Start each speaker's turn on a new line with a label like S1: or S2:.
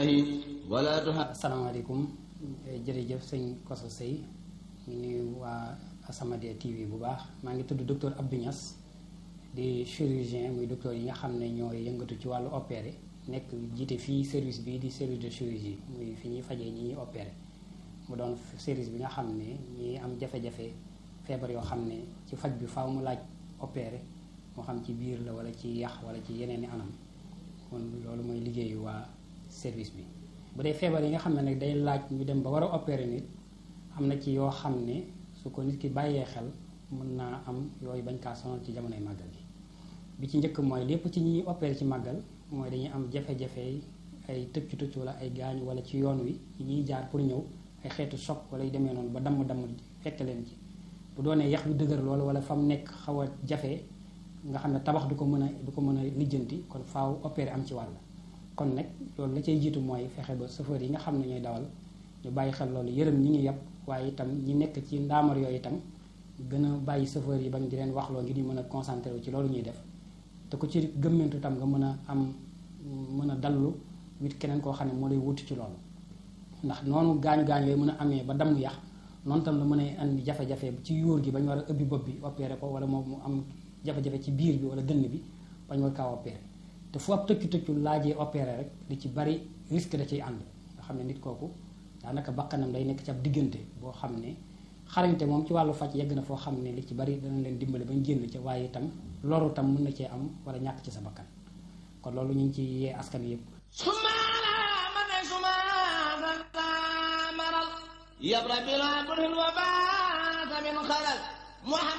S1: asalaamaaleykum jërëjëf sëñ Koso Sey ñu nuyu waa Asamadia TV bu baax maa ngi tudd docteur Abdou Niass di chirurgien muy docteur yi nga xam ne ñooy yëngatu ci wàllu opéré nekk jiite fii service bi di service de chirurgie muy fi ñuy fajee ñi ñuy opéré mu doon service bi nga xam ne ñi am jafe-jafe feebar yoo xam ne ci faj bi faaw mu laaj opéré moo xam ci biir la wala ci yax wala ci yeneen i anam kon loolu mooy liggéeyu waa service bi bu dee feebar yi nga xam ne nag day laaj ñu dem ba war a opérer nit am na ci yoo xam ne su ko nit ki bàyyee xel mën naa am yooyu bañ kaa sonal ci jamonoy màggal gi bi ci njëkk mooy lépp ci ñi opérer ci màggal mooy dañuy am jafe-jafe ay tëccu tëccu wala ay gaañu wala ci yoon wi ñuy jaar pour ñëw ay xeetu choc wala yu demee noonu ba damm-damm fekk leen ci bu doonee yax bi dëgër loolu wala fa mu nekk xaw a jafe nga xam ne tabax du ko mën a du ko mën a lijjanti kon faaw opérer am ci wàll kon nag loolu la cay jiitu mooy fexe ba chauffeur yi nga xam ne ñooy dawal ñu bàyyi xel loolu yërëm ñi ngi yàpp waaye itam ñi nekk ci ndaamar yooyu itam gën a bàyyi chauffeur yi bañ di leen waxloo ngir ñu mën a concentré wu ci loolu ñuy def te ku ci gëmmentu tam nga mën a am mën a dallu wit keneen koo xam ne moo lay wuti ci loolu ndax noonu gaañu gaañu yooyu mën a amee ba damm yax noonu tam la mën a andi jafe-jafe ci yóor gi bañ war a ëbbi bopp bi opéré ko wala moom mu am jafe-jafe ci biir bi wala dënn bi bañ war kaa opéré te fu ab tëccu tëccu laajee opéré rek li ci bari risque da ciy ànd nga xam ne nit kooku daanaka bakkanam day nekk ci ab diggante boo xam ne xarañte moom ci wàllu faj yegg na foo xam ne li ci bari dana leen dimbale bañ génn ca waaye itam loru tam mën na cee am wala ñàkk ci sa bakkan kon loolu ñu ngi ci yee askan yëpp
S2: يبرى بلا كل وبات من خلل محمد